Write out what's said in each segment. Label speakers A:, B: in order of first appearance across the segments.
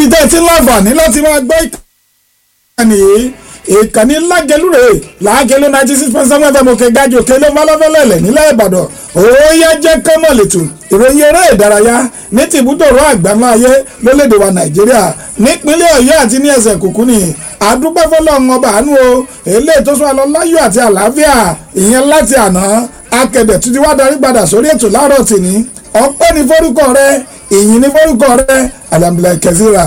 A: níbi tẹ́ ẹ ti láǹfààní láti máa gbọ́ ìkànnì yìí ìkànnì lágẹlúre lágẹlú ninety six point seven fm òkè gajù òkè ló fọlọ́fọlọ́lẹ̀ nílẹ̀ ìbàdàn òòyà jẹ́ kọ́mọ̀ lẹ́tù ìròyìn eré ìdárayá ní tìbútòrò àgbáńlá ayé lólèdè wa nàìjíríà nípínlẹ̀ ọ̀yọ́ àti ní ẹsẹ̀ kùkú ni àdúpẹ́ fọlọ́run ọba àánú o eléyìí tó sún àlọ́ láyọ̀ àti àlàáfíà ìyẹn láti àná akẹ̀dẹ̀ tuntun wá darí padà sórí ètò láàárọ̀ tìní ọpẹ́ ní forúkọ rẹ ìyìn ní forúkọ rẹ alhamdulilayi kẹsíra.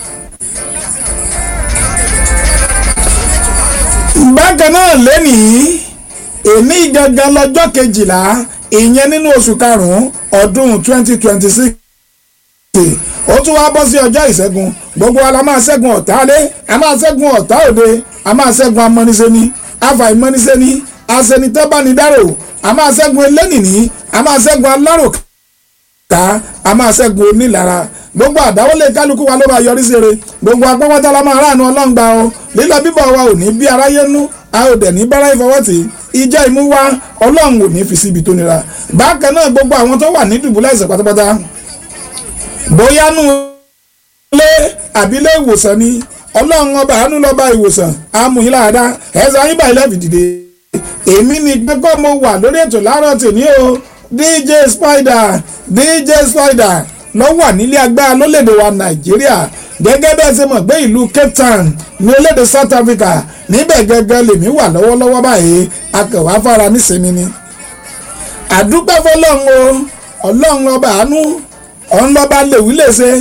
A: bákan náà lẹ́nìí èmi gangan lọ́jọ́ kejìlá ìyẹn nínú oṣù karùn-ún ọdún twenty twenty six ó tún wá bọ́ sí ọjọ́ ìṣẹ́gun gbogbo wa la máa ṣẹ́gun ọ̀tá lé a máa ṣẹ́gun ọ̀tá òde a máa ṣẹ́gun amọ́nisẹ́ni afàìmọ́nisẹ́ni aṣẹ́nitẹ́bánidárò a máa ṣẹ́gun elénìní a máa ṣẹ́gun aláròká a máa ṣẹ́gun onílara gbogbo àdáwọlé kálukú wa ló máa yọrí sí eré gbogbo agbọ́wọ́tá la máa ráàánú ọlọ́ngbà o lílọ bíbọ̀ wa ò ní bí aráyé nú a ò dẹ̀ ní bára ìfọwọ́tì ìjẹ́ ìmú wa ọlọ́run ò ní fi síbi tó nira bákan náà gbogbo àwọn tó wà ní dùbúlẹ̀ ẹ̀sẹ̀ pátápátá bóyá nù lé àbílẹ̀ ìwòsàn ni ọlọ́run ọba àánú lọ́ba ìwòsàn amúyín láàdá ẹ̀sán ayíbá ilẹ̀ fìdìde èmi ni gbẹ́kọ̀ mo wà lórí ètò láàárọ̀ tèmi o dj spider dj spider lọ wà nílé agbára lólèdè wa nàìjíríà gẹ́gẹ́ bẹ́ẹ̀ ṣe mọ̀ pé ìlú cape town ní orílẹ̀-èdè south africa níbẹ̀ gẹ́gẹ́ lèmi wà lọ́wọ́lọ́wọ́ báyìí akẹwà fara nísìnyí ni. àdúpẹ́ fọlọ́run o ọlọ́run ọba àánú ọ̀n lọ́ba lèwí lè ṣe.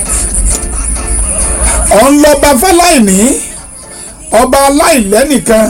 A: ọ̀n lọ́ba fọláìní ọba aláìlẹ́nìkan